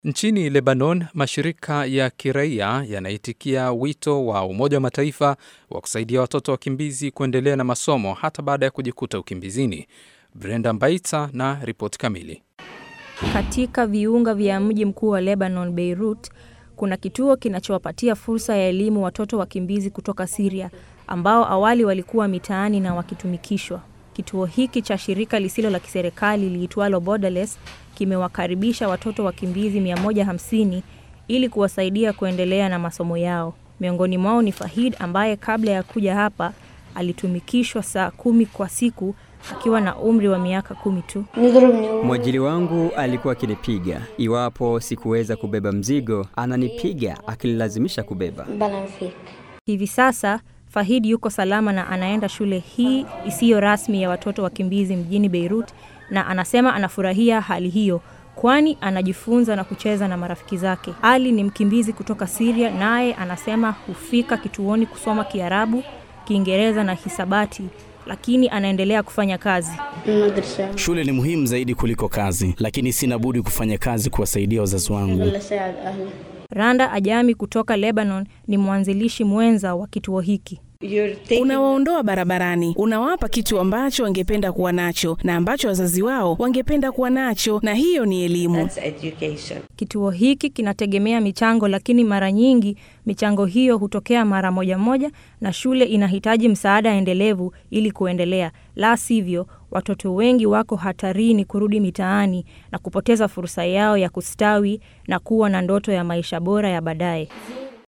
Nchini Lebanon, mashirika ya kiraia yanaitikia wito wa Umoja wa Mataifa wa kusaidia watoto wakimbizi kuendelea na masomo hata baada ya kujikuta ukimbizini. Brenda Mbaita na ripoti kamili. Katika viunga vya mji mkuu wa Lebanon, Beirut, kuna kituo kinachowapatia fursa ya elimu watoto wakimbizi kutoka Syria ambao awali walikuwa mitaani na wakitumikishwa. Kituo hiki cha shirika lisilo la kiserikali liitwalo Borderless kimewakaribisha watoto wakimbizi 150 ili kuwasaidia kuendelea na masomo yao. Miongoni mwao ni Fahid ambaye kabla ya kuja hapa alitumikishwa saa kumi kwa siku akiwa na umri wa miaka kumi tu. Mwajiri wangu alikuwa akinipiga iwapo sikuweza kubeba mzigo, ananipiga akinilazimisha kubeba. Hivi sasa Fahid yuko salama na anaenda shule hii isiyo rasmi ya watoto wakimbizi mjini Beirut, na anasema anafurahia hali hiyo kwani anajifunza na kucheza na marafiki zake. Ali ni mkimbizi kutoka Syria, naye anasema hufika kituoni kusoma Kiarabu, Kiingereza na hisabati, lakini anaendelea kufanya kazi. Shule ni muhimu zaidi kuliko kazi, lakini sina budi kufanya kazi kuwasaidia wazazi wangu. Randa Ajami kutoka Lebanon ni mwanzilishi mwenza wa kituo hiki. Unawaondoa barabarani, unawapa kitu ambacho wangependa kuwa nacho na ambacho wazazi wao wangependa kuwa nacho, na hiyo ni elimu. Kituo hiki kinategemea michango, lakini mara nyingi michango hiyo hutokea mara moja moja, na shule inahitaji msaada endelevu ili kuendelea. La sivyo, watoto wengi wako hatarini kurudi mitaani na kupoteza fursa yao ya kustawi na kuwa na ndoto ya maisha bora ya baadaye.